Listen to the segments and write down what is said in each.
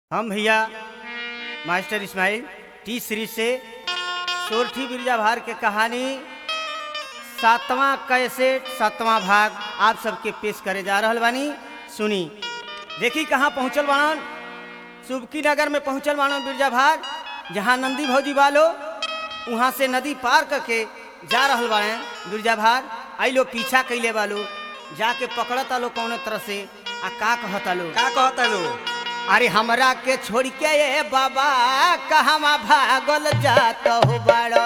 हम भैया master Ismail T series से सोरठी बिरजा भार के कहानी सातवां कैसेट सातवां भाग आप सबके पेश करे जा रहल बानी सुनी देखी कहाँ पहुँचल बाणन सुबकी नगर में पहुँचल बाणन बिरजा भार जहाँ नंदी भौजी बालो वहाँ से नदी पार करके जा रहल बाड़े बिरजा भार आई लोग पीछा कैले बालो जाके पकड़ता लो कौन तरह से आ का कहता लो का कहता लो अरे हमरा के छोड़ के ये बाबा कहवा भागल जात हो बड़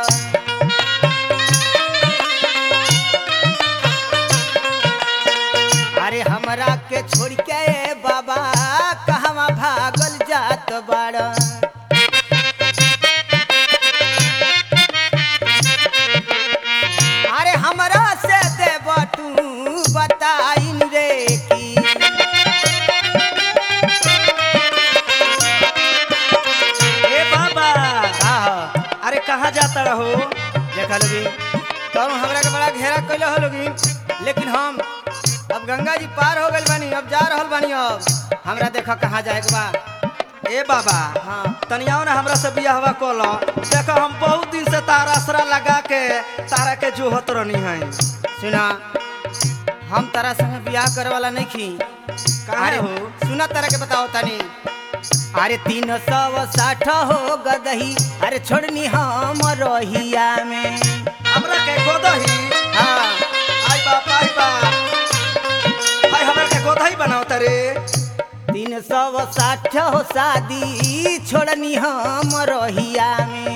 अरे हमरा के छोड़ के ये बाबा कहवा भागल जात बड़ अरे हमरा से देव तू बताइन रे की ए बाबा का ह? अरे कहाँ जाता रहो देखा लोगी तब हमरा के बड़ा घेरा कैले हो लोगी लेकिन हम अब गंगा जी पार हो गइल बानी अब जा रहल बानी अब हमरा देखा कहाँ जाए के बा ए बाबा हाँ तनियाओ ना हमरा से बियाहवा कल देखो हम बहुत दिन से तारा आसरा लगा के तारा के जोहत रहनी है सुना हम तारा संग बियाह करे वाला नहीं खी काहे हो सुना तारा के बताओ तनी अरे तीन सौ साठ हो गदही अरे छोड़नी हम रहिया में हमरा के गोदही हाँ आई बाप आई बाप हाय हमरा के गोदही बनाओ तारे तीन सौ साठ हो शादी छोड़नी हम रहिया में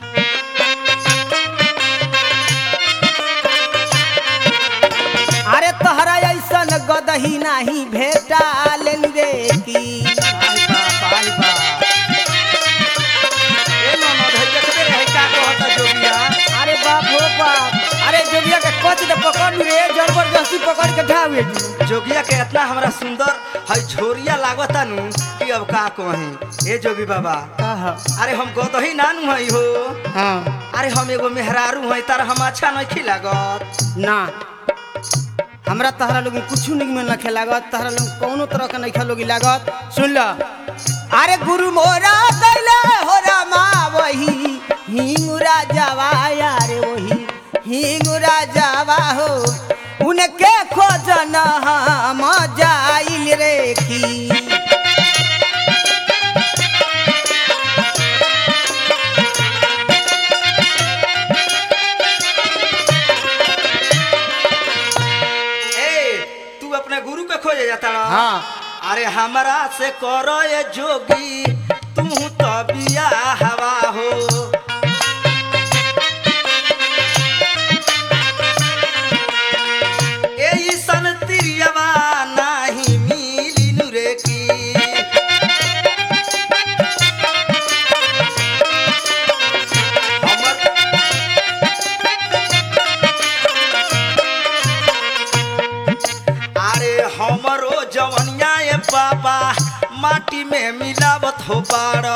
अरे तोहरा ऐसन गदही नाही भेटा लेन रे की आई बाप आई बाप ए ननद है देखबे रे है का कहता जोगिया अरे बाप हो बाप अरे जोगिया के कच दे पकड़ रे जबरदस्ती पकड़ के ढावे जी जोगिया के इतना हमरा सुंदर है झोरिया लागता नु कि अब का कही ए जोगी बाबा कह अरे हम गोदही नानू हई हो हाँ अरे हम एगो मेहरारू हई तार हम अच्छा नहीं लागत ना हमरा तहरा लोग कुछ नहीं में नखे लागत तहरा लोग कौनो तरह के नहीं लोगी लागत सुन ल अरे गुरु मोरा दैले हो रामा वही हिंगुरा जावा यारे वही हिंगुरा जावा हो उनके खोजन हम जाइल रे की ए तू अपने गुरु के खोजे जाता रह हाँ अरे हमरा से करो ये जोगी तू तो बिया हवा हो ए सन तिरियवा नाही मिली नुरे की हमर अरे हमरो जवनिया ए बाबा माटी में मिलावत हो बाड़ा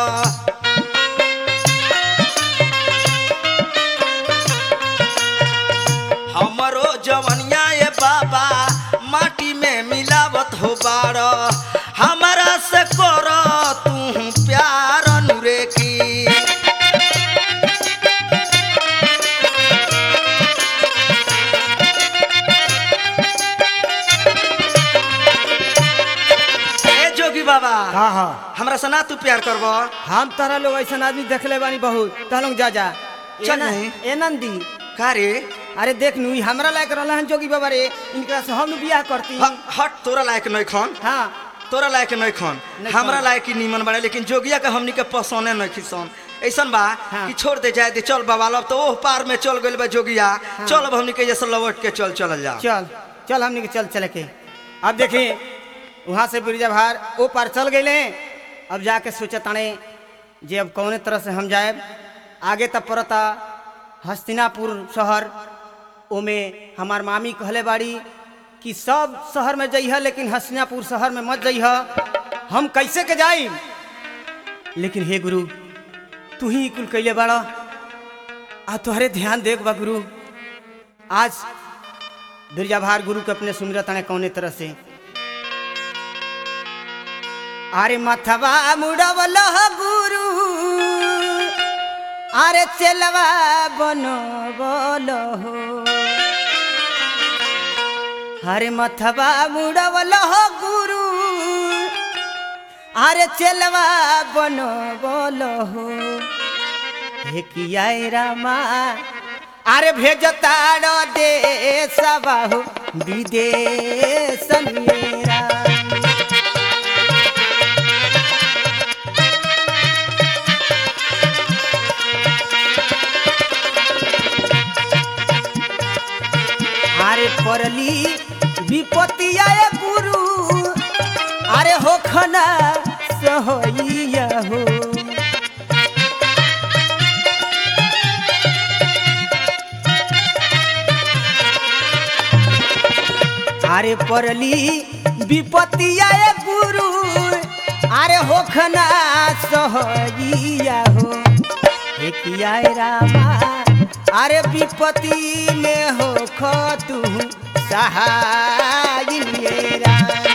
हमरो जवनिया ए बाबा माटी में मिलावत हो बाड़ा हमरा से कर तू प्यार नुरे की ए जोगी बाबा हाँ हाँ हमरा से ना तू प्यार करबो हम तारा लोग ऐसा आदमी देखले बानी बहुत तहलोग जा जा चल ए न- नहीं। ए नंदी का रे अरे देख नू ई हमरा लायक रहला हन जोगी बाबा रे इनकरा से हम बियाह करती ह- हट तोरा लायक नहीं खन हाँ तोरा लायक नहीं खन नहीं हमरा खन। लायक ही नीमन बड़े लेकिन जोगिया के हमनी के पसंदे नहीं खिसन ऐसन बा हाँ। कि छोड़ दे जाए दे चल बाबा लब तो ओह पार में चल गइल बा जोगिया चल अब हमनी के जैसे लौट के चल चल जा चल चल हमनी के चल चले के अब देखी वहाँ से बिरजा भार ओ पार चल गए अब जाके सोचे ताने जे अब कौने तरह से हम जाए आगे तब पड़ता हस्तिनापुर शहर ओमे हमार मामी कहले बाड़ी कि सब शहर में जइह लेकिन हस्तिनापुर शहर में मत जइह हम कैसे के जाई लेकिन हे गुरु तू ही कुल कैले बाड़ा आ तोहरे ध्यान देख बा गुरु आज बिरजा भार गुरु के अपने सुमिरत आने कौने तरह से अरे मथवा मुड़वल गुरु अरे चलवा बनो बोलो हो अरे मथवा मुड़वल गुरु अरे चलवा बनो बोलो हो हे किया रामा अरे भेजताड़ो दे हो विदेश मेरा अरे परली विपत्ति आए गुरु अरे हो खना सहोइया हो अरे परली विपत्ति आए गुरु अरे हो खना सहोइया हो हे किया रामा अरे विपत्ति में हो खो तू सहाय मेरा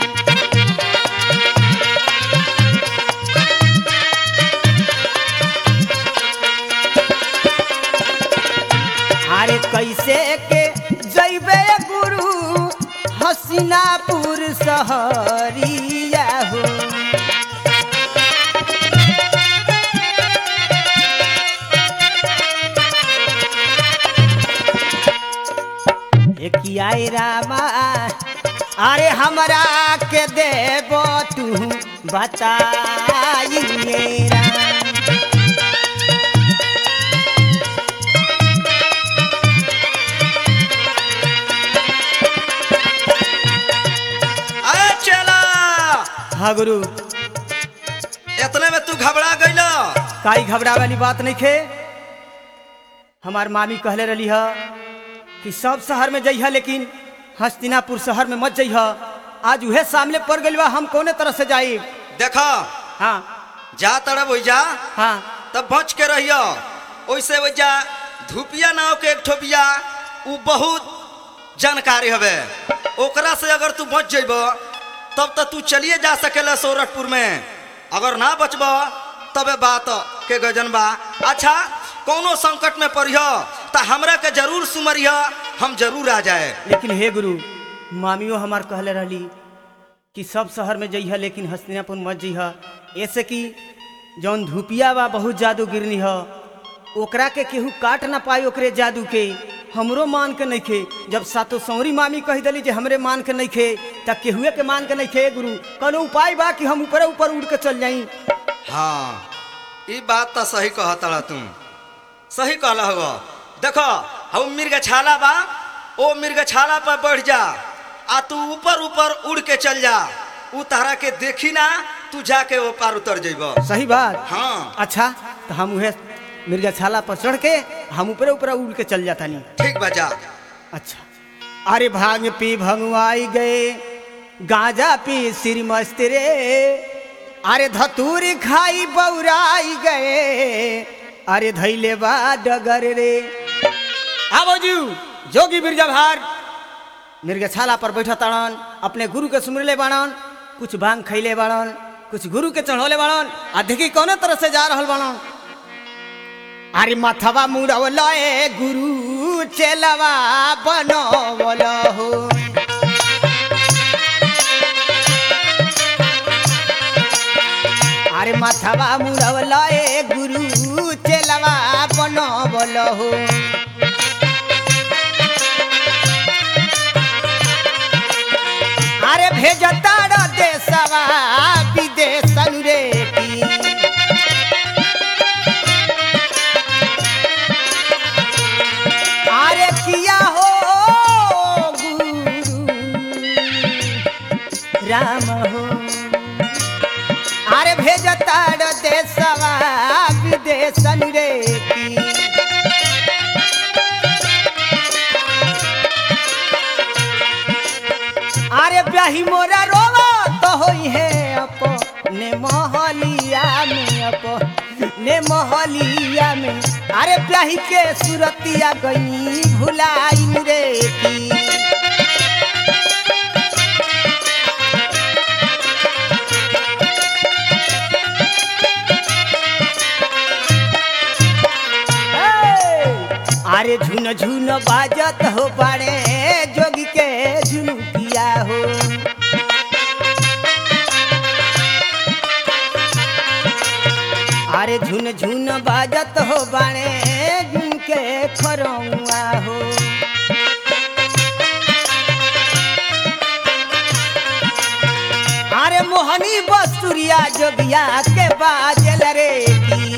अरे कैसे के जैबे गुरु हसीनापुर सहरिया हो कियाई रामा अरे हमरा के देबो तू बताई मेरा अरे चला हाँ गुरु इतने में तू घबरा गइल काई घबरा वाली बात नहीं खे हमार मामी कहले रही है कि सब शहर में जइह लेकिन हस्तिनापुर शहर में मत जइह आज उहे सामने पड़ गइल बा हम कौने तरह से जाई देखो हाँ जा तरफ हो जा हाँ तब बच के रहियो ओइसे हो जा धुपिया नाव के एक ठोपिया उ बहुत जानकारी हवे ओकरा से अगर तू बच जइब तब तो तू चलिए जा सकेला सौरठपुर में अगर ना बचब तबे बात के गजन बा अच्छा कौनो संकट में पड़ियो तो हमरा के जरूर सुमरिया हम जरूर आ जाए लेकिन हे गुरु मामियो हमार कहले रहली कि सब शहर में जइह लेकिन हस्तिनापुर मत जइह ऐसे कि जौन धुपिया बा बहुत जादू गिरनी ह ओकरा के केहू काट ना पाई ओकरे जादू के हमरो मान के नहीं खे जब सातो सौरी मामी कह दिली जे हमरे मान के नहीं खे तब केहुए के मान के नहीं खे गुरु कौनो उपाय बा कि हम ऊपर ऊपर उड़ के चल जाई हाँ ई बात तो सही कहता तुम सही कहला हो देखो हम मिर्ग छाला बा ओ मिर्ग छाला पर बढ़ जा आ तू ऊपर ऊपर उड़ के चल जा उ तहरा के देखी ना तू जाके वो पार उतर जइब सही बात हाँ अच्छा तो हम उहे मिर्गछाला पर चढ़ के हम ऊपर ऊपर उड़ के चल जाता नहीं ठीक बा जा अच्छा अरे भांग पी भंगवाई गए गांजा पी सिर मस्त रे अरे धतूरी खाई बौराई गए अरे धैले बा डगर रे आवो जू जोगी बिरजा भार मिर्गछाला पर बैठा ताड़न अपने गुरु के सुमरले बाड़न कुछ भांग खैले बाड़न कुछ गुरु के चढ़ौले बाड़न आ देखी कौने तरह से जा रहल बाड़न अरे मथवा मुड़वल ए गुरु चेलवा बनवल हो अरे मथवा मुड़वल ए गुरु चेलवा बनवल हो अरे भेजताड़ देशवा विदेश रे की अरे किया हो गुरु राम हो अरे भेजताड़ देशवा विदेश रे की अरे ब्याही मोरा रोवा तो होई है अपने महलिया में अपने महलिया में अरे ब्याही के सुरतिया गई भुलाई रे की अरे झुन झुन बाजत हो बाड़े जोगी के झुनुकिया हो अरे झुन झुन बाजत हो बाड़े झुन के खरौआ हो अरे मोहनी बस्तुरिया जोगिया के बाजल रे की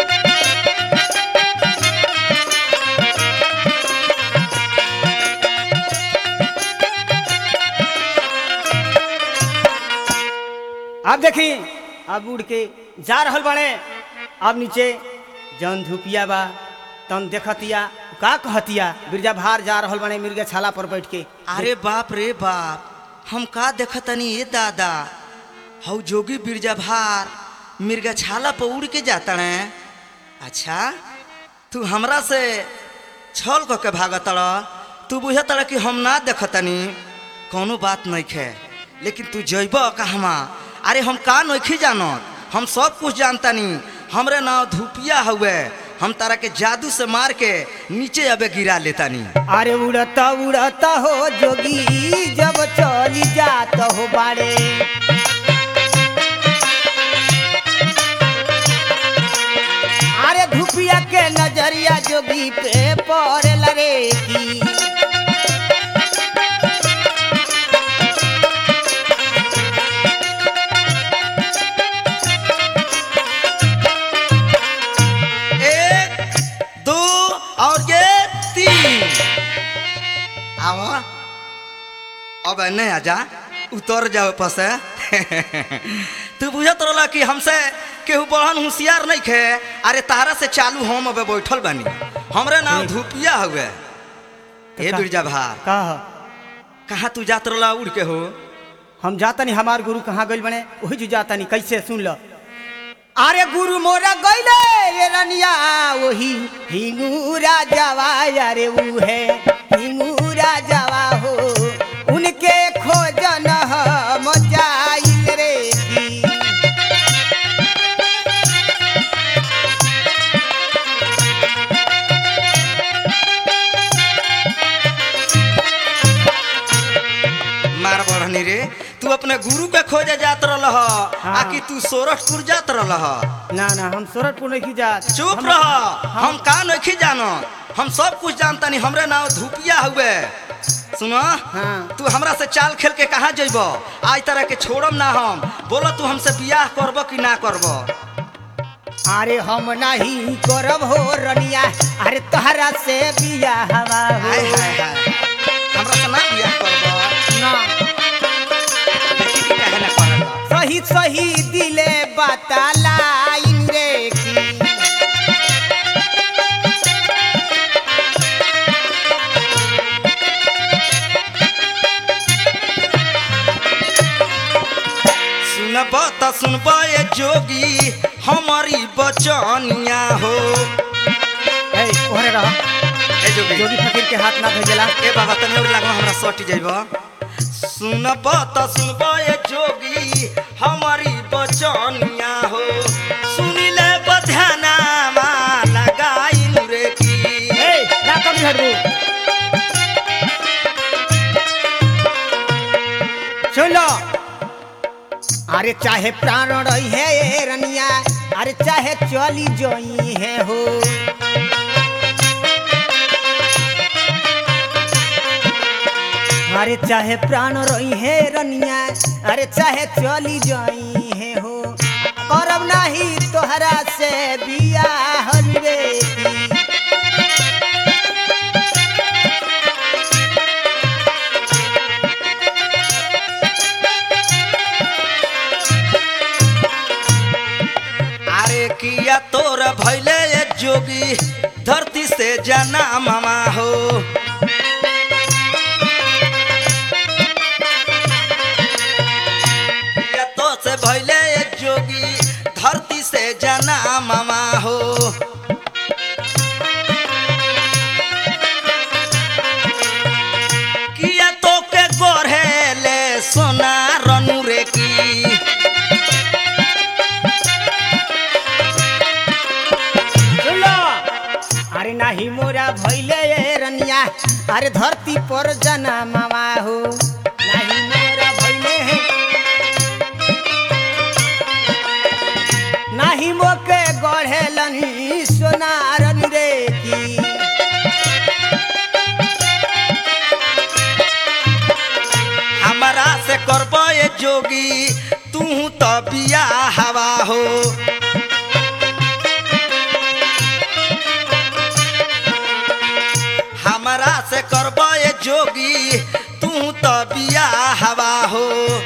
अब देखी अब उड़ के जा रहल बाड़े अब नीचे जौन धुपिया बा तन देखतिया का कहतिया बिरजा भार जा रहल बाड़े मिर्गा छाला पर बैठ के अरे बाप रे बाप हम का देखतनी ये दादा हऊ जोगी बिरजा भार मिर्गा छाला पर उड़ के जाता है अच्छा तू हमरा से छल क के भागत तू बुझत कि हम ना देखतनी कोनो बात नहीं खे लेकिन तू जैब कहवा अरे हम का नहीं जानत हम सब कुछ जानतानी हमरे नाव धुपिया हुए हम तारा के जादू से मार के नीचे अबे गिरा लेतानी अरे उड़ता उड़ता हो जोगी जब चली जात हो बाड़े अरे धुपिया के नजरिया जोगी पे पड़ल रे की एक दो और ये तीन आओ अब नहीं आजा उतर जाओ ऊपर से तू बुझत रहला कि हमसे केहू बहन होशियार नहीं खे अरे तारा से चालू हम अब बैठल बानी हमरे नाम धुपिया हुए ए का- बिरजा भार का कहाँ तू जात रहला उड़ के हो हम जातनी हमार गुरु कहाँ गइल बने वही जो जातनी कैसे सुन लो अरे गुरु मोरा गइले ये रनिया वही हिंगूरा जावा अरे ऊ है हिंगूरा जावा हो उनके खोजन हम जाइल रे की मार बढ़नी रे तू अपने गुरु के खोजे जात रहल हाँ। आ कि तू सोरठपुर जात रहल ना ना हम सूरतपुर नहीं जात चुप हम- रह हम का नहीं जानो हम सब कुछ जानता नहीं हमरे नाम धुपिया हुए सुनो हाँ। तू हमरा से चाल खेल के कहाँ जइब आज तरह के छोड़म ना हम बोलो तू हमसे बियाह करब कि ना करब अरे हम नहीं करब हो रनिया अरे तोहरा से बिया हवा हाय हो हाय हाय हमरा से ना बियाह करब ना देखी कि काहे ना करब सही सही दिले बतलाइन रे की सुनब त सुनब ए जोगी हमारी बचनिया हो ए ओहरे रह ए जोगी जोगी फकीर के हाथ ना भेजला ए बाबा तनी और लागो हमरा सट जाइब सुनब त सुनब ए जोगी हमारी बचनिया हो सुनिले बधाना लगाइन रे की ए ना कभी हटबू सुन लो अरे चाहे प्राण रही है ये रनिया अरे चाहे चली जोई है हो अरे चाहे प्राण रही है रनिया अरे चाहे चली जाई है हो करब नहीं तोहरा से बियाह रे की अरे किया तोर भैले ए जोगी धरती से जना मामा हो किया तो से भैले ए जोगी धरती से जना मामा हो किया तो के गोरहेले सोना रनु रे की सुन लो अरे नाही मोरा भैले अरे धरती पर जना मामा हो नहीं मोरा भइले है नाही मोके गढ़ेलनी सोनारन रे की हमारा से करब ये जोगी तू तो बिया हवा हो हमारा से करब ये जोगी तू तो बिया हवा हो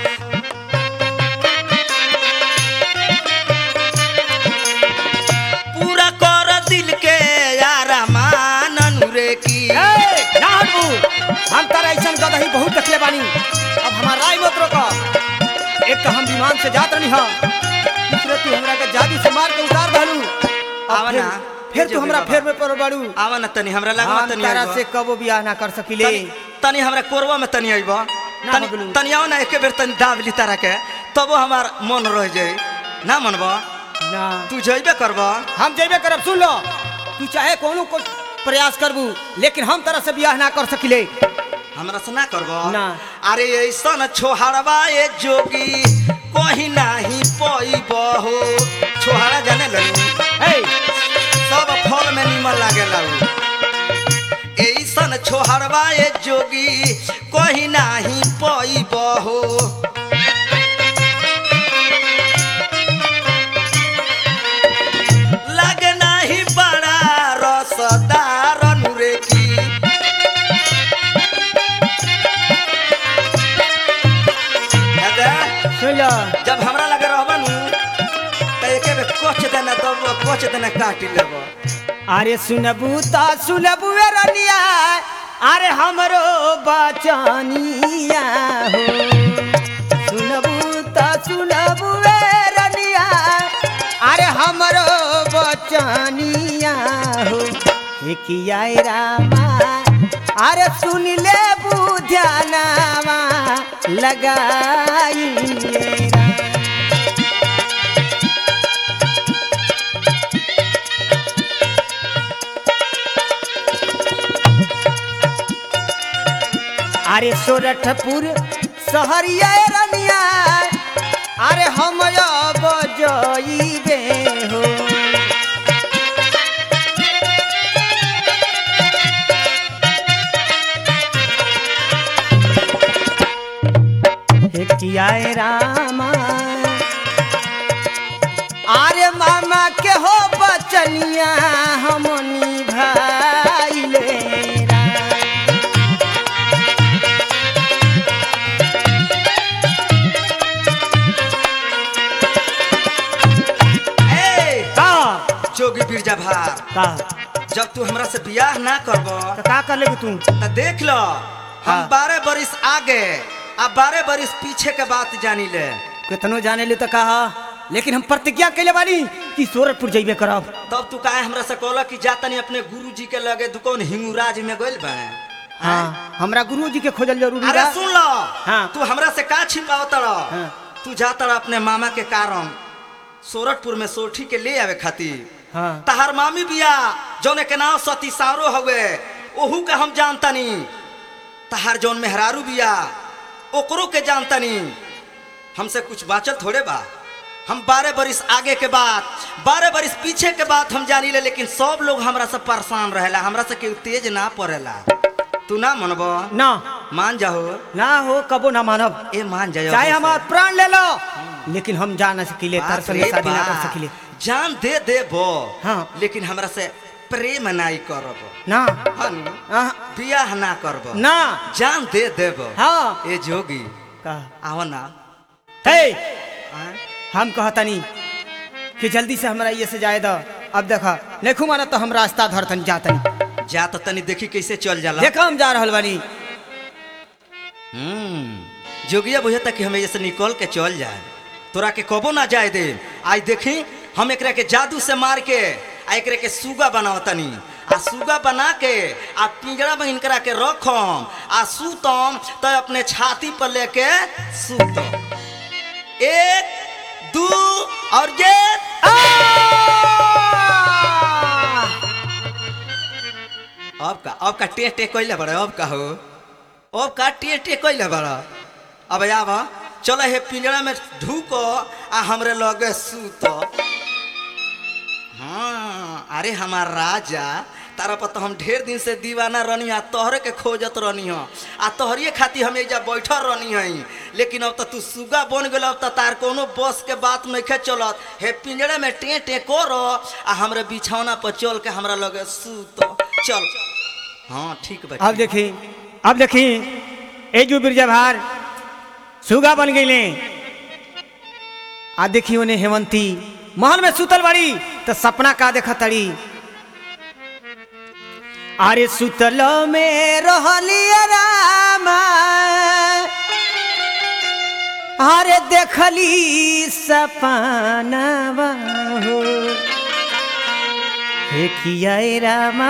पूरा कर दिल के यार मान रे की ए, ना हटबू हम तारा ऐसन गदही बहुत देखले बानी अब हमार राय मत रोक एक तो हम विमान से जात रही हम दूसरे तू हमरा के जादू से मार के उतार दहलू अब आवा फिर- ना, फिर फिर तू हमरा जोगी फेर बाबा। में पड़ बाड़ू आवा न तनी हमरा लगा हम तनी तारा आइबा। से कबो बियाह ना कर सकिले तनी तनी हमरा कोरवा में तनी आइबा ना तनी बगलू। तनी आओ ना एके बेर तनी दाब ली तारा के तबो हमार मन रह जाई ना मनबा ना तू जइबे करबा हम जेबे करब सुन लो तू चाहे कोनो को प्रयास करबू लेकिन हम तरह से बियाह ना कर सकिले हमरा से ना करबा ना। अरे ऐसन छोहरबा ए जोगी कोही नाही पइबो हो छोहरा जाने लगी हे सब फल में निमन लागेला उ। ऐसन छोहरबा ए जोगी कोही नाही पइबो हो लगे नाही बड़ा रसदार नुरे की दादा, सुन लो जब हमरा लगे रहबा नु त एके बेर कोच देना तब कोच देना काटी लेबो अरे सुनबू ता सुनबू ए रनिया अरे हमरो बचनिया हो सुनबू ता सुनबू ए रनिया अरे हमरो बचनिया हो हे किया ए रामा अरे सुन ले बुध्यानावा लगाई रा अरे सोरठपुर सहरिया रनिया अरे हम अब जइबे हो हे किया ए रामा अरे मामा के हो बचनिया हम निभाइले राम। ए का जोगी बिरजा भार का जब तू हमरा से बियाह ना करबो तो का कर लेबू तू त देख लो हम हाँ। बारह बरिस आगे आ बारह बरिस पीछे के बात जानी ले कितनो जाने ले तो कहा लेकिन हम प्रतिज्ञा कैले बानी कि सूरजपुर जइबे करब तब तू काहे हमरा से कहला कि जा तनी अपने गुरु जी के लगे दुकान हिंगूराज में गइल बाड़े हाँ हमरा गुरु जी के खोजल जरूरी अरे बा सुन लो हाँ। तू हमरा से का छिपावत रह हाँ। तू जाता रह अपने मामा के कारण सोरठपुर में सोठी के ले आवे खातिर हाँ तहार मामी बिया जौने के नाम सती सारो हवे ओहू के हम जानतनी तहार जौन मेहरारू बिया ओकरो के जानतनी हमसे कुछ बाचल थोड़े बा हम बारह बरिस आगे के बाद बारह बरिस पीछे के बात हम जानी ले लेकिन सब लोग हमरा से परेशान रहेला हमरा से केहू तेज ना पड़ेला तू ना मनबो ना मान जाओ ना हो कबो ना मानब ए मान जाओ चाहे हमार प्राण ले लो लेकिन हम जा ना सकिले बाप तार संगे रे शादी ना कर बाप। सकिले जान दे देबो हाँ। लेकिन हमरा से प्रेम नाई करब ना हन आह, बियाह ना करब ना जान दे देब हाँ ए जोगी का आव ना हे आय? हम कहतनी कि जल्दी से हमरा ये से जाए दो अब देखा देखू माना तो हम रास्ता धरतनी जातनी जा तो तनी देखी कैसे चल जाला देखा हम जा रहल बानी हम्म जोगिया बुझता कि हमें जैसे निकल के चल जाए तोरा के कबो ना जाए दे आज देखी हम एकरा के जादू से मार के आ एकरा के सुगा बनावतनी आ सुगा बना के आ पिंजरा में इनकरा के रखम आ सूतम तो अपने छाती पर लेके सूतम एक दू और ये अब का अब का टे टे कैले बड़ा अब का हो अब का टे टे कैले बड़ा अब आब चलो हे पिंजरा में ढूको आ हमरे लगे सूत हाँ अरे हमार राजा तारा पर तो हम ढेर दिन से दीवाना रहनी आ तोहरे के खोजत रहनी हो आ तोहरिए खातिर हम एजा बैठल रहनी हई लेकिन अब तो तू सुगा बन गेल अब तो तार कोनो बस के बात नहीं चलत हे पिंजरे में टे टे करो आ हमरे बिछौना पर चल के हमरा लगे सूत चल हाँ ठीक बा अब देखी अब देखी ए जो बिरजा भार सुगा बन गईले आ देखी उन्हें हेमंती महल में सुतल बाड़ी तो सपना का देखा तड़ी अरे सुतल में रहली रामा अरे देखली सपना हो हे किया ए रामा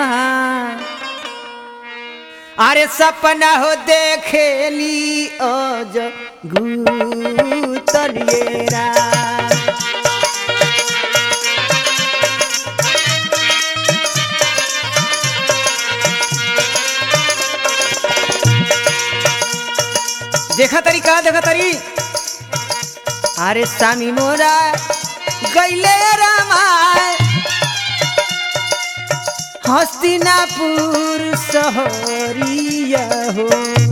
अरे सपना हो देखेली अज गुतलिएरा देखा तरी का देखा तरी अरे सामी मोरा गैले रामा हस्तिनापुर सहरिया हो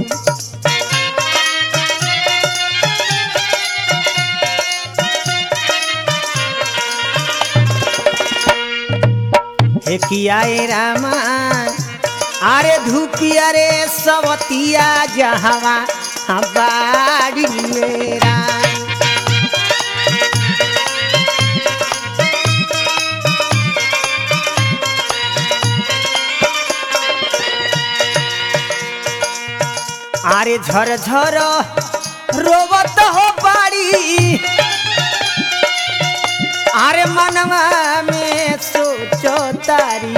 हे किया ए रामा अरे धूपिया रे सवतिया जहवा बाड़ी राम আরে ঝর ঝর রোবত হো বাড়ি আরে মনवा में सोचो तारी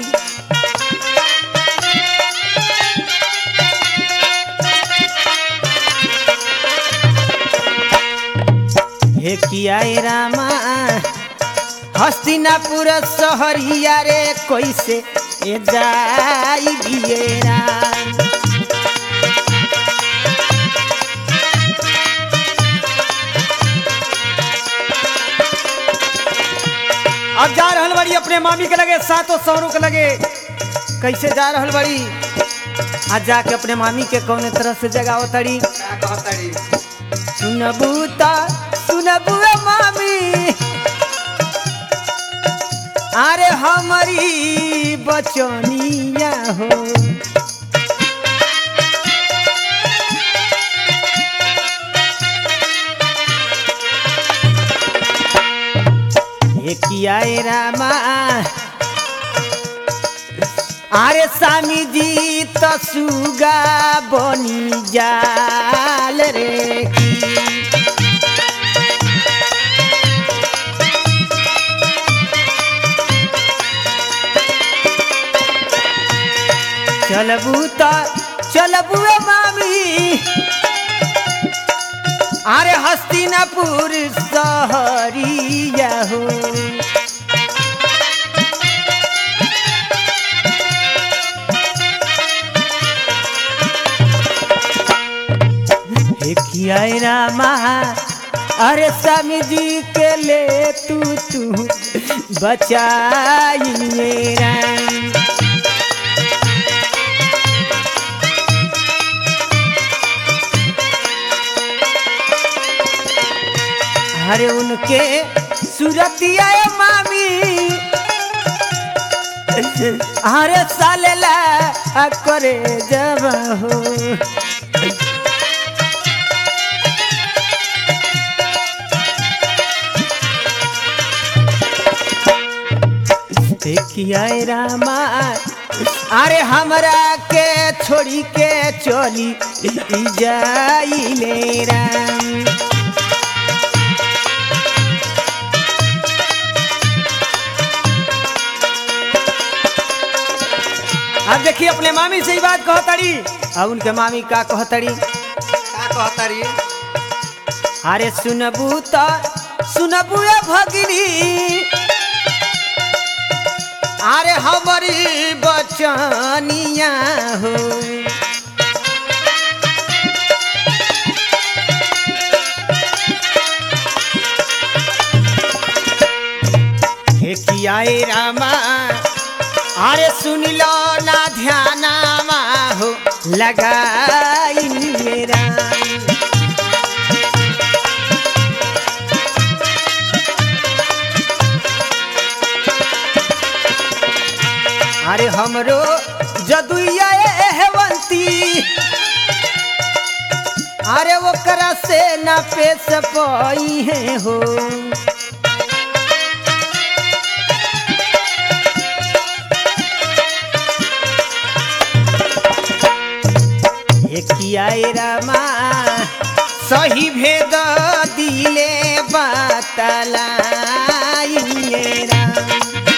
हे किया ए रामा हस्तिनापुर सहरिया रे कैसे ए जाई बियरा अब जा रहल बड़ी अपने मामी के लगे सातों सौरों के लगे कैसे जा रहल बड़ी आज जाके अपने मामी के कौने तरह से जगाओ तड़ी का कहतड़ी सुनबू ता सुनबू ए मामी अरे हमारी बचनिया हो ये किया ए रामा अरे स्वामी जी तो सुगा बनी जाल रे की चलबू तो चलबू ए मामी अरे हस्तिनापुर सहरिया हो हे किया ए रामा अरे स्वामी जी के ले तू तू बचाइए राम अरे उनके सूरतिया ए मामी अरे सालेला करे जब हो देखिया ए रामा अरे हमरा के छोड़ी के चली जाइले राम अब देखिए अपने मामी से ही बात कहतड़ी अब उनके मामी का कहतड़ी का कहतड़ी अरे सुनबू तो सुनबू ए भगिनी अरे हमारी बच बचनिया हो हे कियाए रामा अरे सुन लो ना ध्यानामा हो लगाई मेरा अरे हमरो जदुया हेवंती अरे ओकरा से ना पेश पाई है हो कियाए रामा सही भेद दिले बतलाइए राम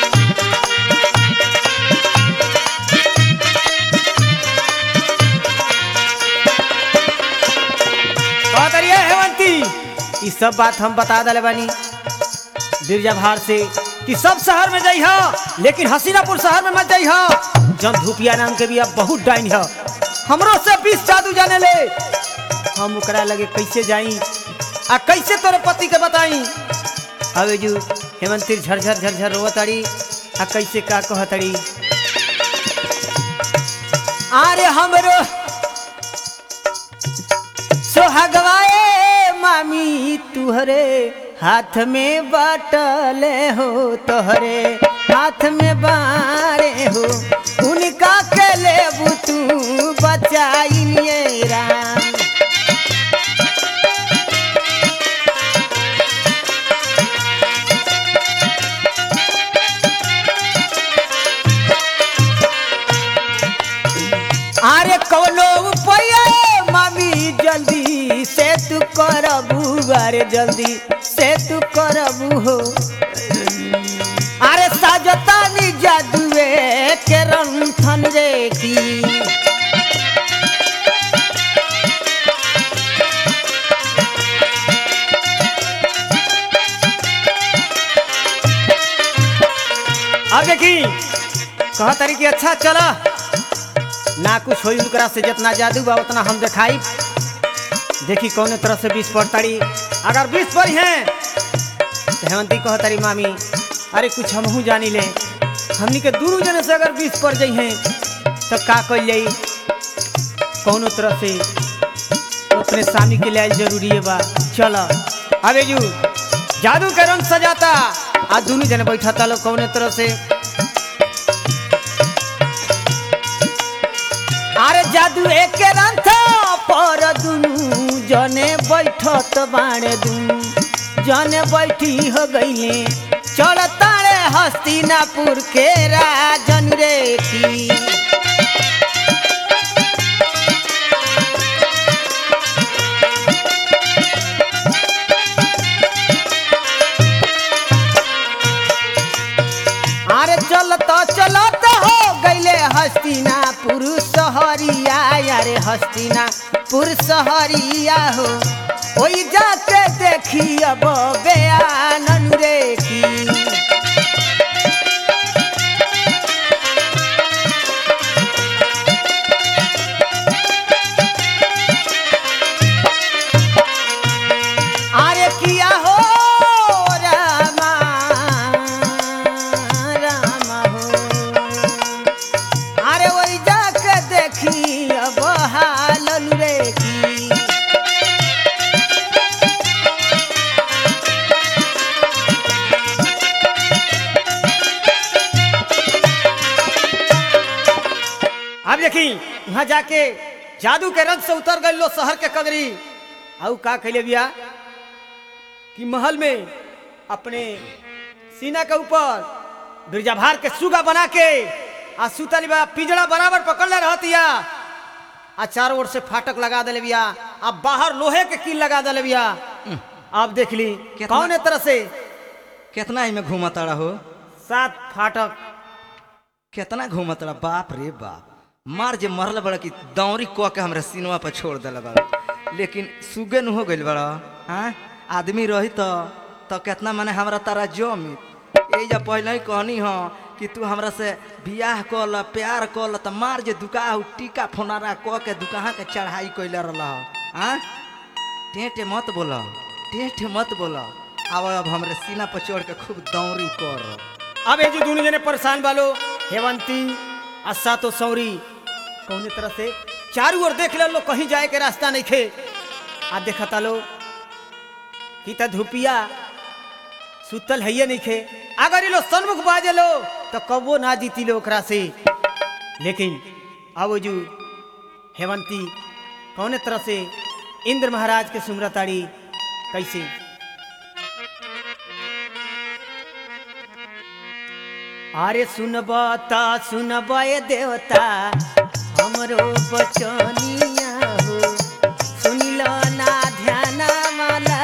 कहत रहिए हेवंती ई सब बात हम बता दले बानी बिरजा भार से कि सब शहर में जाइ हो लेकिन हसीनापुर शहर में मत जाइ हो जब धूपिया नाम के भी अब बहुत डाइन है हमरो से बीस जादू जाने ले हम ओकरा लगे कैसे जाई आ कैसे तोरे पति के बताई अबे जू हेमंती झरझर झरझर रोवताड़ी आ कैसे का कहतड़ी अरे हमरो सोहगवाए मामी तुहरे हाथ में बाटले हो तोहरे हाथ में बारे हो उनका के लेबू तू बचाइए राम अरे कौनो उपाय मामी जल्दी से तू करबू अरे जल्दी से तू करबू हो अरे साजतानी जादुए के रंथन रे की अब देखी कह तारी कि अच्छा चला ना कुछ होई उनकरा से जितना जादू बा उतना हम दिखाई देखी कौन तरह से बीस पड़ताड़ी अगर बीस पड़ी हैं तो हेमंती कह तारी मामी अरे कुछ हमहू जानी ले हमनी के दूर जने से अगर बीस पड़ जाई हैं तो का कल जाई कौनो तरह से अपने स्वामी के लिए जरूरी है बा चलो अबे जू जादू के रंग सजाता आ दोनों जने बैठा था लोग कौने तरह से अरे जादू एक रंथ पर दुनु जने बैठत बाणे दुनु जने बैठी हो गईले चढ़ताड़े हस्तिनापुर के राजन रे की अरे चलत चलत हो गईले हस्तिनापुर सहरिया अरे हस्तिनापुर सहरिया हो ओई जाके देखी अब बयानन रे की अरे किया हो रामा रामा हो अरे वही जाके देखी अब हालन रे की अब देखी वहां जाके जादू के रंग से उतर गए लो शहर के कगरी आऊ का कैले बिया कि महल में अपने सीना के ऊपर बिरजाभार के सुगा बना के आ सुतली बा पिंजड़ा बराबर पकड़ले रहतिया आ चारों ओर से फाटक लगा दिले बिया आ बाहर लोहे के कील लगा दिले बिया अब देख ली कितना- कौन तरह से कितना इमे घूमताड़ा हो सात फाटक कितना घूमताड़ा बाप रे बाप मार जे मरल बड़ा कि दौरी क के हमरा सीनवा पर छोड़ दिला बड़ा लेकिन सुगे न हो गइल बड़ा हाँ आदमी रही तो तो कितना माने हमरा तारा जमी ए जा पहले ही कहनी हो कि तू हमरा से बियाह कर ल प्यार कर ल त मार जे दुका हु टीका फोनारा क के दुकाहा के चढ़ाई कइले रहल हाँ टेटे मत बोल टेटे मत बोल अब अब हमरे सीना पर चढ़ के खूब दौरी कर अब ये जो दोनों जने परेशान बालो हेवंती आ सातो सौरी कौने तरह से चारू ओर देख लो कहीं जाए के रास्ता नहीं खे आ देखता लो कि त धुपिया सुतल है नहीं खे अगर ये लो सन्मुख बाजे लो तो कबो ना जीती लो ओकरा से लेकिन अब जो हेवंती कौने तरह से इंद्र महाराज के सुमरताड़ी कैसे अरे सुनब त सुनब ए देवता हमरो बचनिया हो सुनिल ना ध्यान माला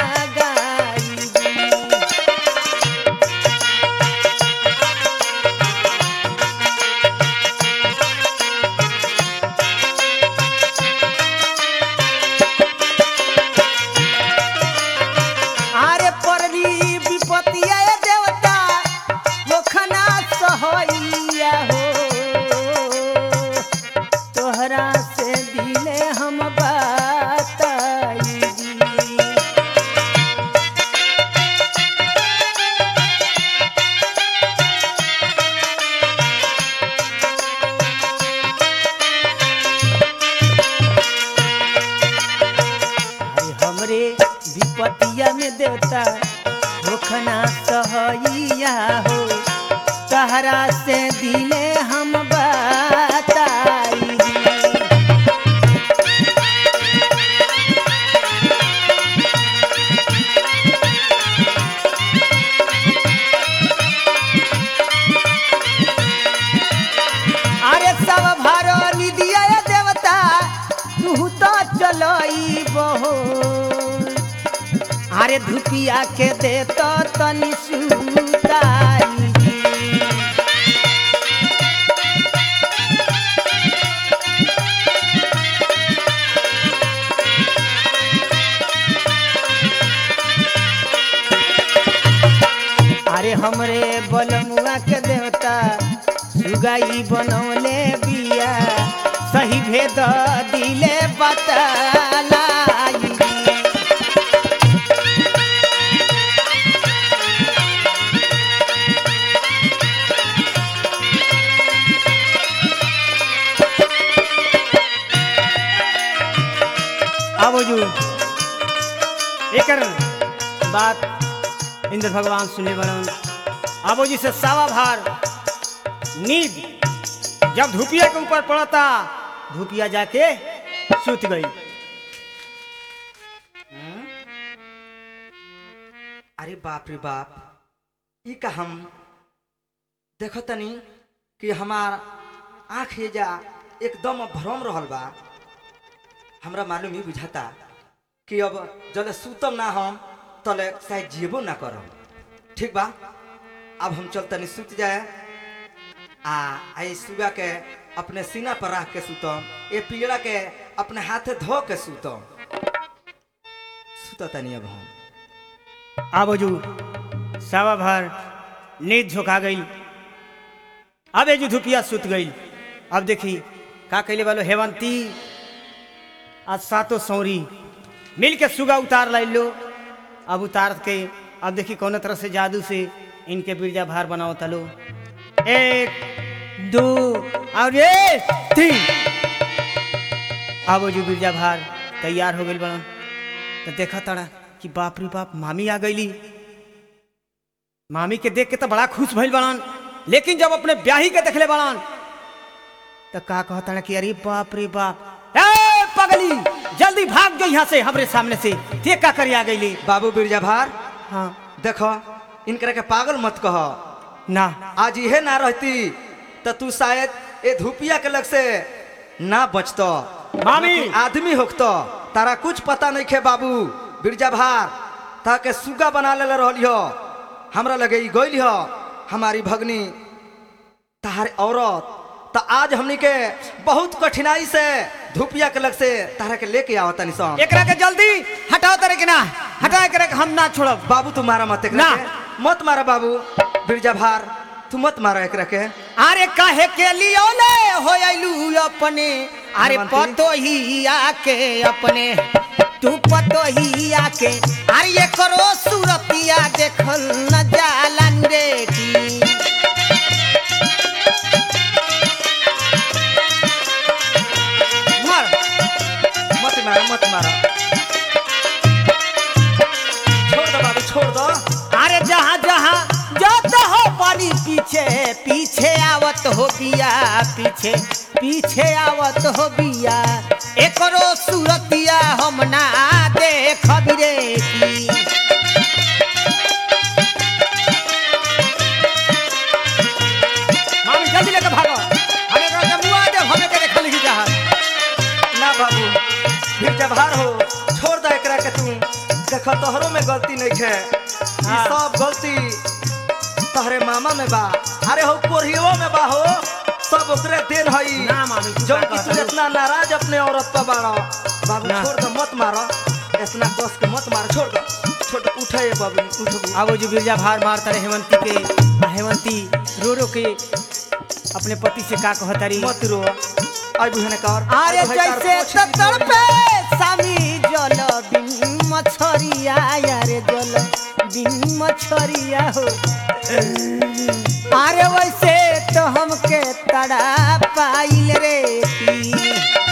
अरे परली विपतिया ए देवता मोखना सहैया हो तोहरा से दिले हम बताई अरे हमरे विपतिया में देवता होखना सहैया हो तहरा से दिले हम बताई अरे सब भारो निदिया ए देवता तू तो चलई बहो अरे धुपिया के दे तो तनी सुताई अरे हमरे बलमुआ के देवता सुगाई बनौले बिया सही भेद दिले बतलाई आबो जू एकर बात इंद्र भगवान सुने बरन आबो जी से सावा भार नींद जब धुपिया के ऊपर पड़ता धुपिया जाके सुत गई अरे बाप रे बाप ई का हम देखो तनी कि हमार आँख ये जा एकदम भ्रम रहल बा हमरा मालूम ही बुझाता कि अब जले सुतम ना हम तले शायद जीबो ना करम ठीक बा अब हम चल तनी सुत जाए आ आई सुबह के अपने सीना पर रख के सुतम ए पीड़ा के अपने हाथे धो के सुतम सुत तनी अब हम आबो जू सावा भार नींद झोंका गई अब एजू धुपिया सुत गई अब देखी का कैले वालो हेवंती आज सातो सौरी मिल के सुगा उतार लाई लो अब उतार के अब देखी कौन तरह से जादू से इनके बिरजा भार बनाओ तलो एक दो और ये तीन अब जो बिरजा भार तैयार हो गई बनन तो देखा तड़ा कि बाप रे बाप मामी आ गईली मामी के देख के तो बड़ा खुश भइल बनन लेकिन जब अपने ब्याही के देखले बनन तो का कहता कि अरे बाप रे बाप ए पगली जल्दी भाग जो यहाँ से हमरे सामने से ते का करी आ गईली बाबू बिरजा भार हाँ देखो इनकरा के पागल मत कह ना आज इहे ना रहती तो तू शायद ए धुपिया के लग से ना बचत मामी! आदमी होकत तारा कुछ पता नहीं खे बाबू बिरजा भार ताके सुगा बना ले रहली हो हमरा लगे ई गइल हो हमारी भगनी तार औरत तो आज हमनी के बहुत कठिनाई से धुपिया के लग से तारा के लेके आवता निशान एकरा के जल्दी हटाओ तरे के ना हटा एकरा के हम ना छोड़ब बाबू तू मारा मत एकरा ना। के। मत मारा बाबू बिरजा भार तू मत मारो एकरा के अरे काहे के लियोले हो अइलू अपने अरे हेमंती। पतो ही आके अपने तू पतो ही आके अरे ये करो सूरतिया देखल न जालन रे की मार मत मारो मत मारो छोड़ दो बाबू छोड़ दो अरे जहाँ जहाँ जात हो पानी पीछे पीछे आवत हो बिया पीछे पीछे आवत हो बिया एकरो सूरतिया हम ना देख रे की मामी जल्दी लेके भागो हमें एकरा के मुआ दे हमें के देखल ही चाहत ना बाबू बिरजा भार हो छोड़ दो एकरा के तू देख तोहरो में गलती नहीं है ई हाँ। सब गलती तोहरे मामा में बा अरे हो कोरियो में बा हो सब ओकरे देन हई ना मामी, तू जो का कि तू कहत हई? इतना नाराज अपने औरत पर बाड़ा बाबू ना। छोड़ दो मत मारो इतना कस के मत मारो छोड़ दो छोड़ दो उठे बाबू उठ अब वो जो बिरजा भार मारता रहे हेमंती के आ हेमंती रो रो के अपने पति से का कहतारी मत रो आई बुझने कर अरे जैसे ततर पे सामी जल बिन मछरिया यारे जल बिन मछरिया हो अरे वैसे तो हमके तड़ा पाइल रे की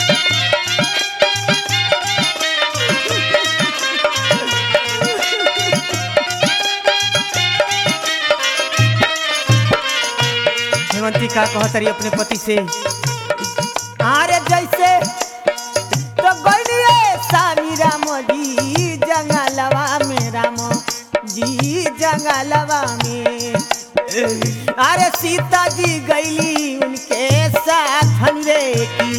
हेमंती का कहतरी अपने पति से अरे जैसे तो गइलिए स्वामी राम जी जंगलवा में राम जी जंगलवा में अरे सीता जी गईली उनके साथ रे की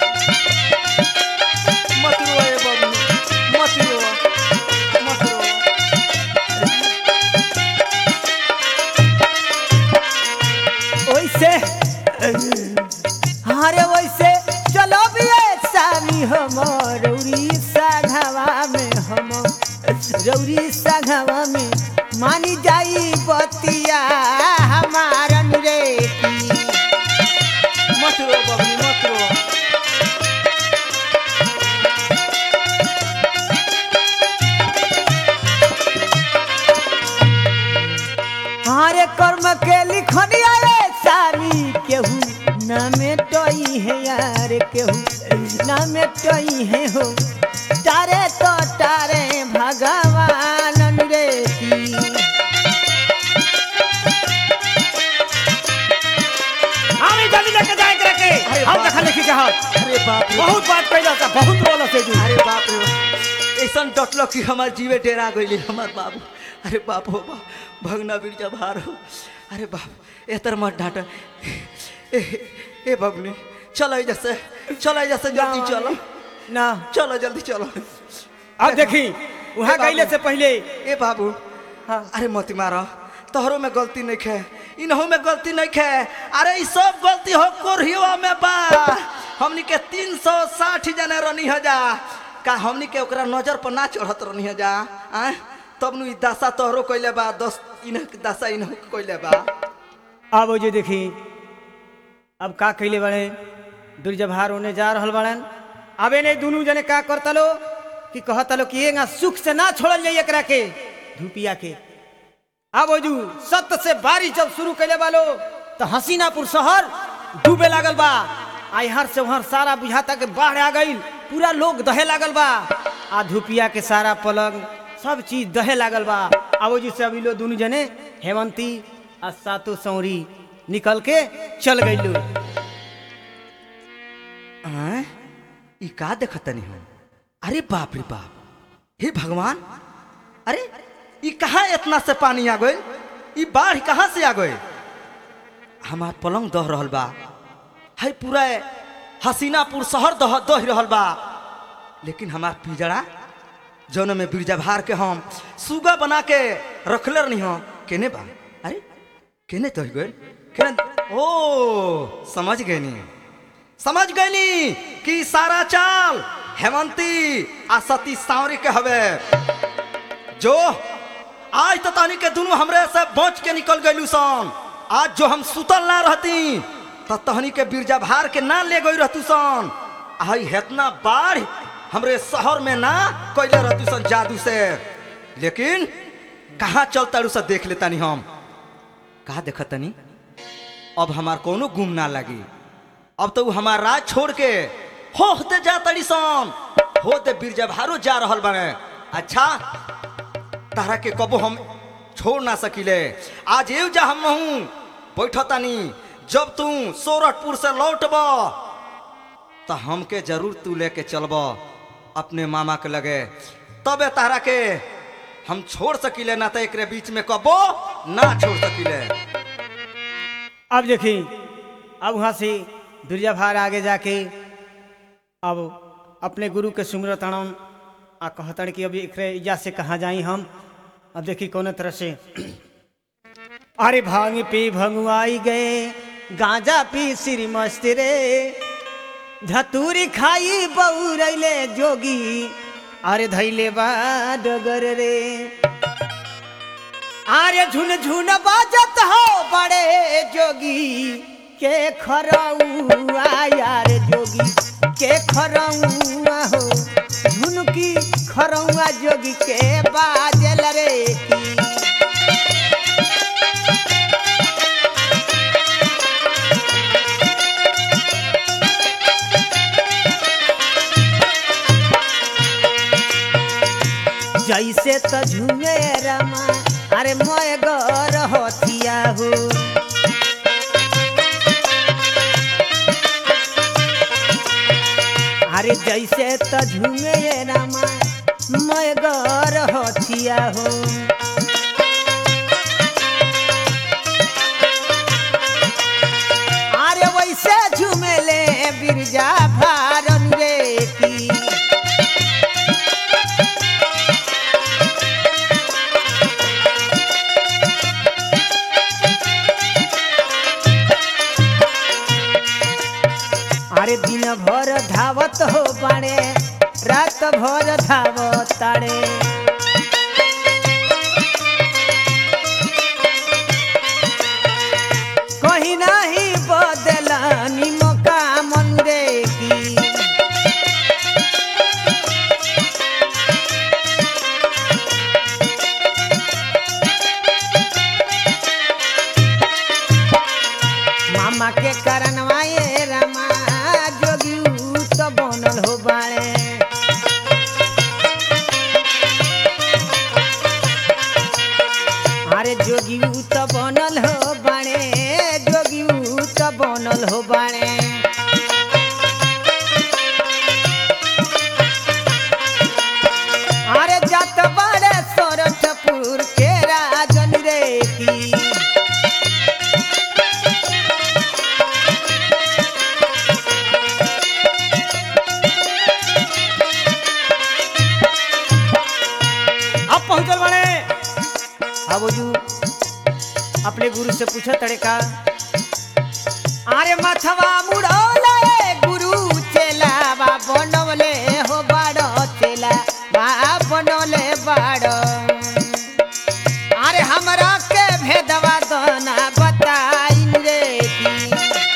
मत रो ए बाबू मत रो मत रो वैसे अरे वैसे चलो भी स्वामी हम रौरी साघवा में हम रौरी साघवा में मानी जाई बतिया हमारन रे की मत रो बाबू मत रो हमारे कर्म के लिखनिया रे सामी केहू न मेटई है यार केहू न मेटई है हो तारे तो तारे भगवान रे की हमें जल्दी लेके जाए करे के अरे हम बाप देखा लिखी चाहत अरे बाप रे बहुत बात कैला था बहुत बोला से जू अरे बाप रे ऐसा डटलो कि हमार जीवे डेरा गइले हमार बाबू अरे बाप हो बाप भगना बिरजा भार हो अरे बाप एतर मत डांट ए ए बाबू चलो जैसे चलो जैसे जल्दी चलो ना चलो जल्दी चलो अब देखी वहाँ ए बाबू। गईले से पहले ए बाबू हाँ अरे मत मारो तोहरो में गलती नहीं खे इनहू में गलती नहीं खे अरे ई सब गलती हो कोरियो में बा हमनी के तीन सौ साठ जने रनी हो जा का हमनी के ओकरा नजर पर ना चढ़त रनी हो जा आ तब नु ई दशा तोहरो कइले बा दस इन्ह के दशा इन्हू के कइले बा अब वो जो देखी अब का कैले बड़े दुर्जभार होने जा रहल बड़न अबे नहीं दोनों जने का करता लो कि कहता लो कि ये सुख से ना छोड़ल जाइए एकरा के धूपिया के अब वो जो सत्य से बारिश जब शुरू कैले बालो तो हसीनापुर शहर डूबे लागल बा आई हर से वहर सारा बुझाता के बाढ़ आ गई पूरा लोग दहे लागल बा आ धूपिया के सारा पलंग सब चीज दहे लागल बा अब वो जो से अभी लो दोनों जने हेमंती आ सातो सौरी निकल के चल गई आय ई का देखतनी हो अरे बाप रे बाप हे भगवान अरे ई कहाँ इतना से पानी आ गइल ई बाढ़ कहाँ से आ गइल हमार पलंग दह रहल बा है पूरा हसीनापुर शहर दह दह रहल बा लेकिन हमार पिजड़ा जौन में बिरजा भार के हम सुगा बना के रखले रहनी हो केने बा अरे केने तो गइल केने ओ समझ गए नी समझ गईनी कि सारा चाल हेमंती आ सती सावरी के हवे जो आज तो तहनी के दोनों हमरे से बच के निकल गइलू सन आज जो हम सुतल ना रहती तो तहनी के बिरजा भार के ना ले गई रहतू सन आई हेतना बाढ़ हमरे शहर में ना कैले रहतू सन जादू से लेकिन कहाँ चलता सा देख लेतानी हम कहा देखतनी अब हमार कोनो गुम ना लगी अब तो उ हमार राज छोड़ के होते जा तड़ी सन होते बिरजा भारो जा रहल बने अच्छा तारा के कबो हम छोड़ ना सकिले आज एव जा हम हूँ बैठतानी जब तू सोरठपुर से लौटब तो हमके जरूर तू लेके चलब अपने मामा के लगे तबे तारा के हम छोड़ सकिले ना तो एकरे बीच में कबो ना छोड़ सकिले अब देखी अब वहाँ से बिरजा भार आगे जाके अब अपने गुरु के सुमरत अणम आ कहतन कि अभी एकरे इजा से कहाँ जाई हम अब देखी कौन तरह से अरे भांग पी भंगुआई गए गांजा पी श्री मस्त रे धतूरी खाई बउरैले जोगी अरे धैले बा डगर रे आरे झुन झुन बाजत हो बड़े जोगी के खरौआ यार जोगी के खरौआ हो झुनकी खरौआ जोगी के बाजल रे की जैसे त झुमे रमा अरे मोय गर हथिया हो अरे जैसे त झुमे रमा मोय गर हथिया हो अरे वैसे झुमेले बिरजा भारन रे की अरे दिन भर धावत हो बाड़े रात भर धावत ताड़े कहीं नहीं बदलानी मौका मन रे की मामा के करनवाए रमा जोगी ऊ तो बनल हो बाड़े अरे जोगी ऊ तो बनल हो बाड़े जोगी ऊ तो बनल हो बाड़े अरे जात बाड़े सोरठपुर के राजन रे की अब पहुंचल बने अब जू अपने गुरु से पूछो तड़का अरे मथवा मुड़ोले गुरु चेला बा बनवले हो बाड़ो चेला बा बनवले बाड़ो अरे हमरा के भेदवा दोना बताइन रे की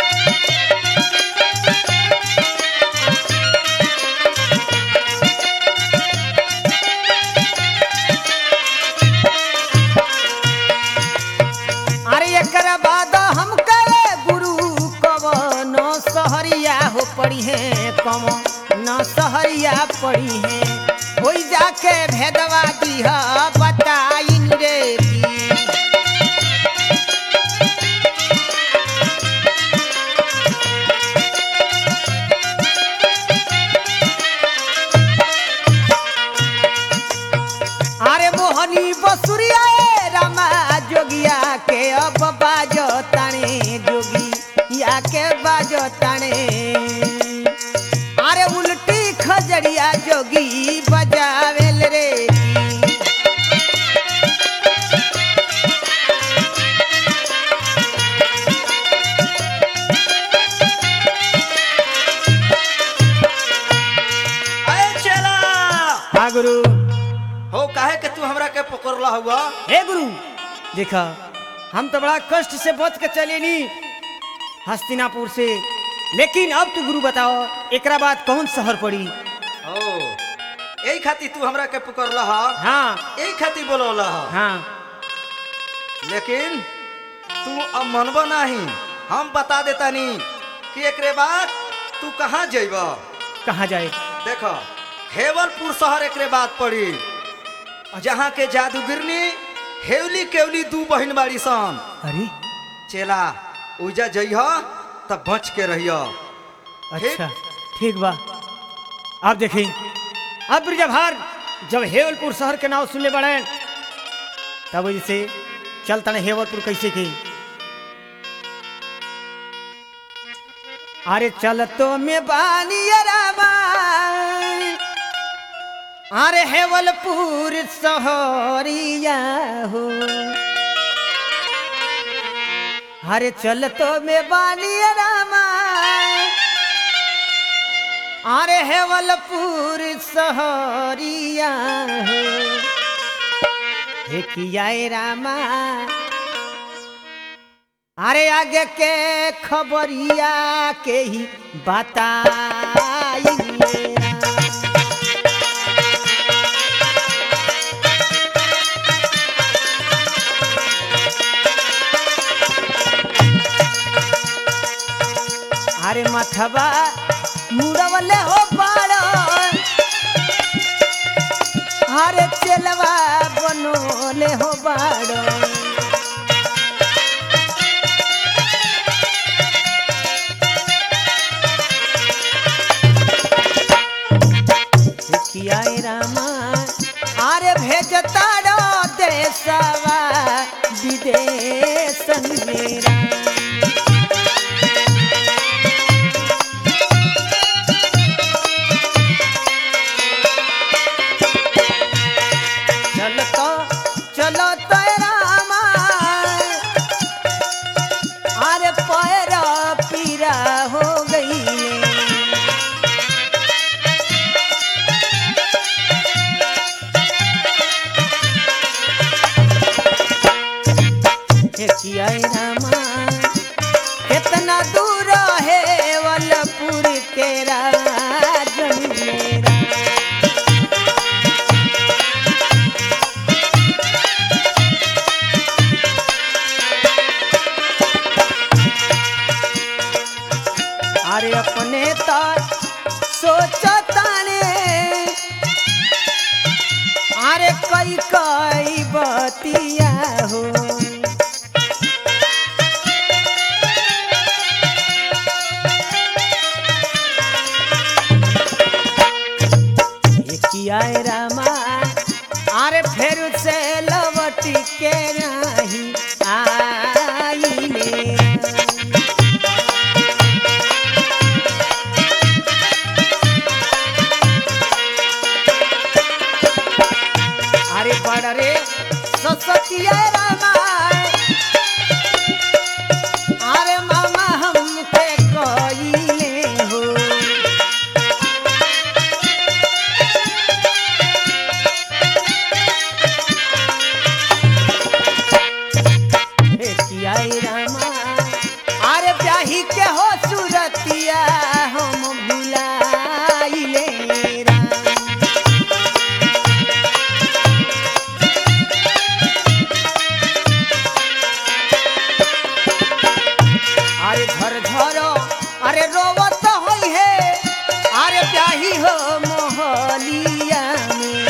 अरे एकर बाद हम करे गुरु कवन सहरिया हो पड़ी है कम न सहरिया पड़ी है होई जाके भेदवा दिह बताइन रे की अरे मोहनी बसुरिया ए रामा जोगिया के अब बाजो ताणे जोगी या के बाजो ताणे अरे उल्टी खजड़िया जोगी बजावेल रे की। अरे चला हाँ गुरु हो काहे के तू हमरा के पकड़ला हुआ हे गुरु देखा हम तो बड़ा कष्ट से बच के चले नी हस्तिनापुर से लेकिन अब तू गुरु बताओ एकरा बाद कौन शहर पड़ी ओ यही खातिर तू हमरा के पकड़ला हा हाँ यही खातिर बोलौला हा हाँ लेकिन तू अब मनबो नहीं हम बता देतानी कि एकरे बाद तू कहाँ जइब कहाँ जाए देखो हेवलपुर शहर एकरे बाद पड़ी जहाँ के जादूगिरनी हेवली केवली दू बहिन बाड़ी सन अरे चेला उजा जइह तब बच के रहियो अच्छा ठीक बा अब देखी अब ब्रिजभार जब हेवलपुर शहर के नाम सुनले बड़े तब जैसे चलता ने हेवलपुर कैसे की अरे चल तो में बानियरामा अरे हेवलपुर शहरिया हो अरे चल तो में बानियरामा अरे हेवलपुर शहरिया हो हे किया ए रामा अरे आगे के खबरिया के ही बताइए अरे मथबा मुड़वले हो पाड़ो अरे चलवा बनोले हो बाड़ो किया ए रामा अरे भेजता रो देशवा विदेश मेरा चलतो चलो तो रामा अरे पैरा पीरा हो गई किया रामा कितना दूर है वलपुर के राजन मेरा अरे अपने तर सोचताने अरे कई कई बतिया हो किया रामा अरे फिर से लवट के नहीं आई मेरा अरे बड़ रे ससतिया रामा अरे मामा हमके कइले हो हे किया रामा अरे ब्याही के हो सुरतिया हम भुलाइले राम अरे झर झर अरे रोवत होई है अरे प्याही हो मोहलिया में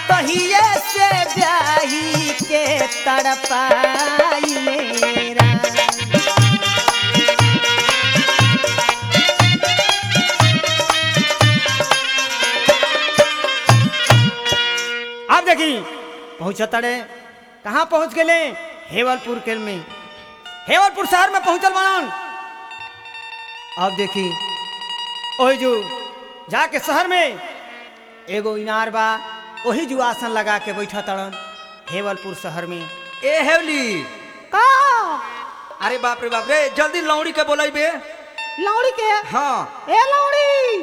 तहिए से ब्याही के तड़पाई मेरा अब देखी पहुंचा तड़े कहाँ पहुंच गए हेवलपुर के में हेवलपुर शहर में पहुंचल बनन अब देखी ओही जो जाके शहर में एगो इनार बा वही जो आसन लगा के बैठा तड़न हेवलपुर शहर में ए हेवली का अरे बाप रे बाप रे जल्दी लौड़ी के बोलाई बे लौड़ी के हाँ ए लौड़ी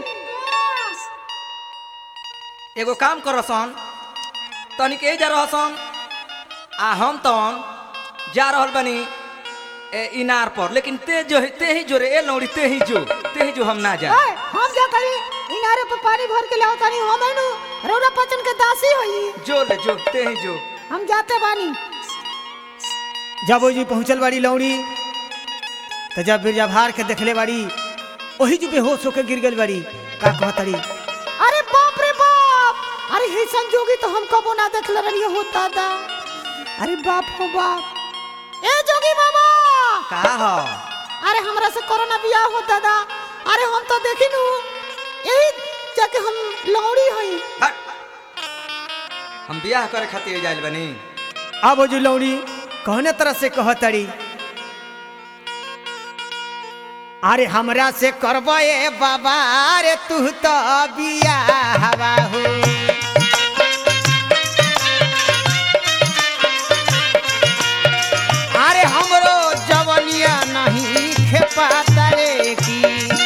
एगो काम कर सन तनिक ए जा रहसन आ हम तन जा रहल बनी ए इनार पर लेकिन ते जो ते ही जो रे ए लौड़ी ते ही जो ते ही जो हम ना जा ए, हम जा करी इनारे पे पानी भर के लाओ तानी हम एनु रौरा पचन के दासी होई जो ले जो ते ही जो हम जाते बानी जब वो जी पहुंचल बाड़ी लौड़ी तो जब बिरजा भार के देखले बाड़ी वही जो बेहोश होके गिर गई बाड़ी का कहतड़ी अरे बाप रे बाप अरे हे संजोगी तो हम कबो ना देखले रहिए हो दादा अरे बाप हो बाप ए जोगी बाबा का हो अरे हमरा से कोरोना बियाह हो दादा अरे हम तो देखी नु यही जाके हम लौड़ी हई हट हम बियाह करे खातिर जाइल बनी अब वो जो लौड़ी कहने तरह से कहतड़ी अरे हमरा से करबो ए बाबा रे तू तो बियाहवा हो अरे हमरो जवनिया नहीं खेपाता रे की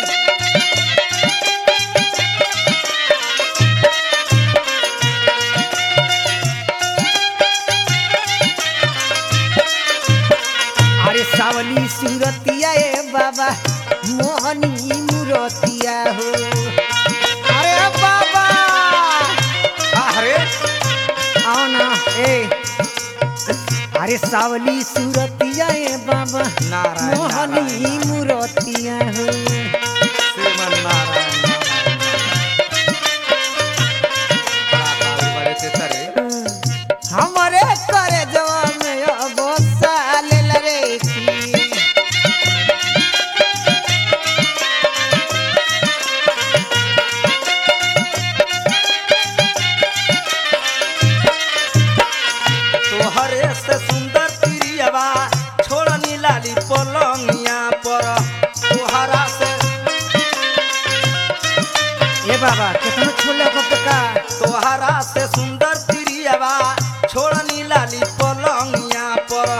अरे सावली सूरतिया ए बाबा मोहनी मूरतिया हो अरे बाबा अरे आओ ना ए अरे सावली सूरतिया ए बाबा नारायण, मोहनी नारायण। मूरतिया हो श्रीमन नारायण बड़े ते तरे हमारे करे जवा में अब साल रे की तोहरे से सुंदर प्रियवा छोड़नी लाली पलंगिया पर तोहरा से ए बाबा कितना छोले कब तक का तोहरा से सुंदर प्रियवा छोड़नी लाली पलंगिया पर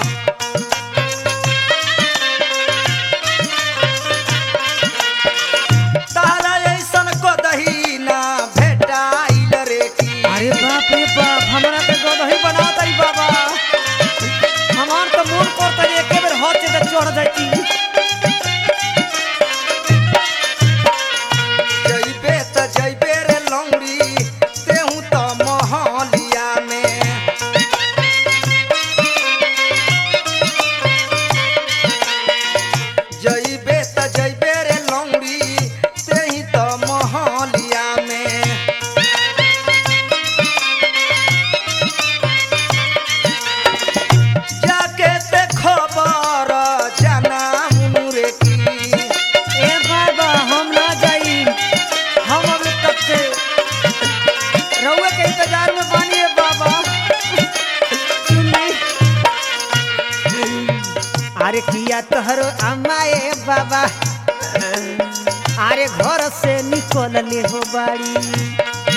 तारा ऐसन कदही ना भेटाइल रे की अरे बाप रे बाप हमरा के गदही बना तारी बाबा हमार तो मन करता है एके बेर हाथ से चढ़ जाती जइबे त जइबे रे लौड़ी तेहू त महलिया में जइबे त जइबे रे लौड़ी तेही त महलिया में जाके ते खबर जाना मुनुरे की ए बाबा हम ना जाई हम अभी तक से रउए के इंतजार में बानी है बाबा सुनी अरे किया तोहरो अम्मा ए बाबा अरे घर से निकल ले हो बाड़ी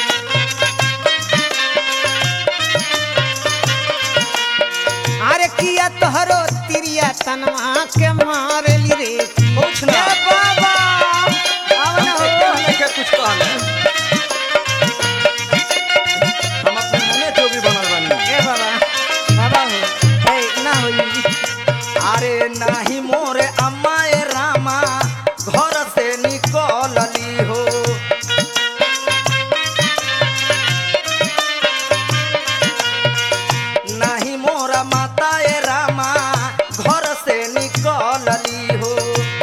अरे किया तोहरो तिरिया तनवा के मारली रे कुछ ना ए बाबा अब ना हो हमने के कुछ कहले हम अपने मने जो भी बनल बानी ए बाबा बाबा हो ए ना होई अरे नाही मोरे अम्मा ए रामा घर से निकलली हो नाही मोरा माता ए रामा घर से निकलली हो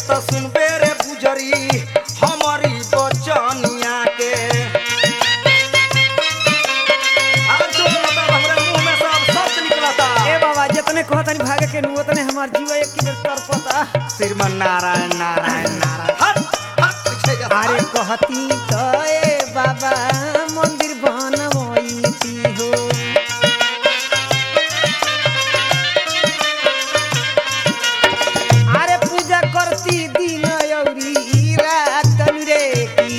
त सुनबे रे बुजरी हमारी बचनिया के अब जो मतलब हमरे मुंह में सब शब्द निकलता ए बाबा जितने कहतनी भागे के नु उतने हमार जीवा एक किलो तरपता श्रीमन नारायण नारायण नारायण हट हट पीछे जा अरे कहती तो ए बाबा मंदिर बनवैती हो अरे पूजा करती दिन अउरी रात रे की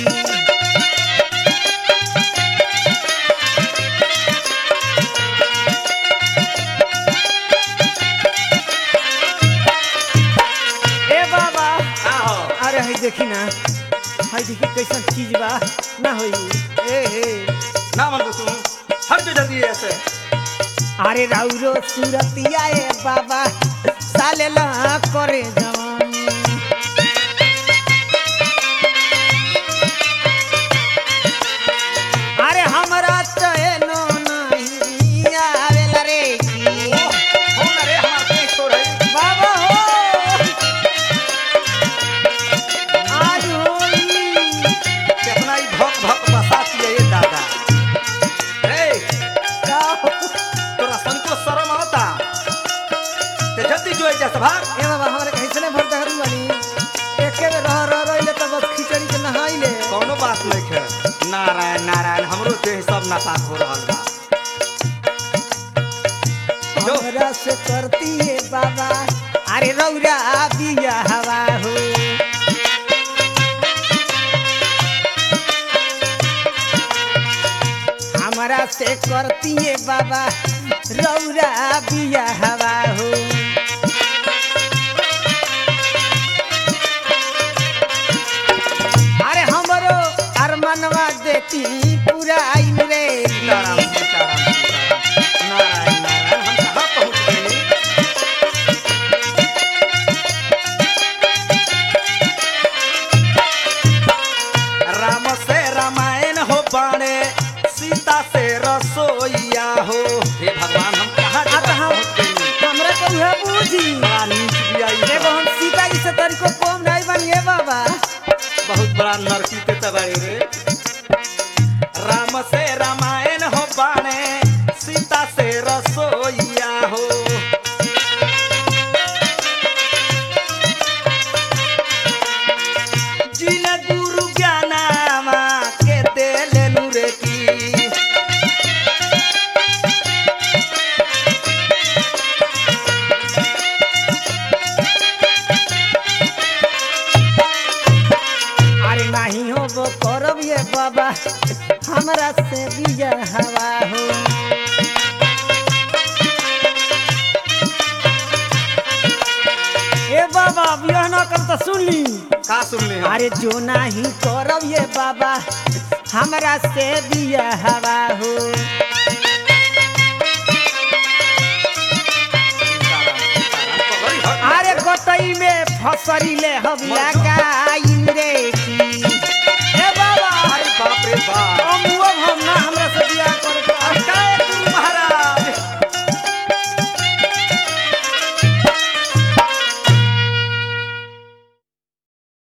ए बाबा का हो अरे हई देखी ना हई देखी कैसन चीज बा ना होई ए हे ना मन तू हट जो जल्दी ऐसे अरे राउरो सूरतिया ए बाबा साले ला करे जवानी अरे हमरा चैनो नहीं आवेला रे की कौन रे हमार पेट छोड़ है बाबा हो आज होई कितना ही भक भक बसाती है ये दादा ए का हो? तोरा संको शर्म आता ते जल्दी जो जा सभा ए बाबा हमरा कैसने भर दहरी वाली एके में रह रह रहिले त बस खिचड़ी के नहाइले कौनो बात नहीं है नारायण नारायण हमरो देह सब नापाक हो रहल बा जो। हमरा से करती है बाबा अरे रौरा बिया हवा हो हमरा से करती है बाबा रौरा बिया हवा हो अरे हमरो अरमनवा देती पूरा आइन रे सीताराम सीताराम सीताराम नारायण नारायण हम कहाँ पहुँच गए राम से रामायण हो बाणे सीता से रसोईया हो हे भगवान हम कहाँ अब जगह हम पहुँच गए हमरा के उहे बूझी बड़ा नीच भी आई एगो हम सीता जी से तरीको कम नहीं बनिए बाबा बहुत बड़ा नरकी पे तबाड़ी रे राम से रामायण हो बाणे सीता से रसोईया हो जिन गुरु ज्ञानामा के देले नुरे की अरे नहीं हो वो करब ये बाबा हमरा से बिया हवा हो ए बाबा बियाह ना कर त सुन ली का सुनले हम अरे जो नहीं करब ये बाबा हमरा से बिया हवा हो सीताराम, सीताराम, पगड़ी हट। अरे गोटई में फसरी ले हबिया का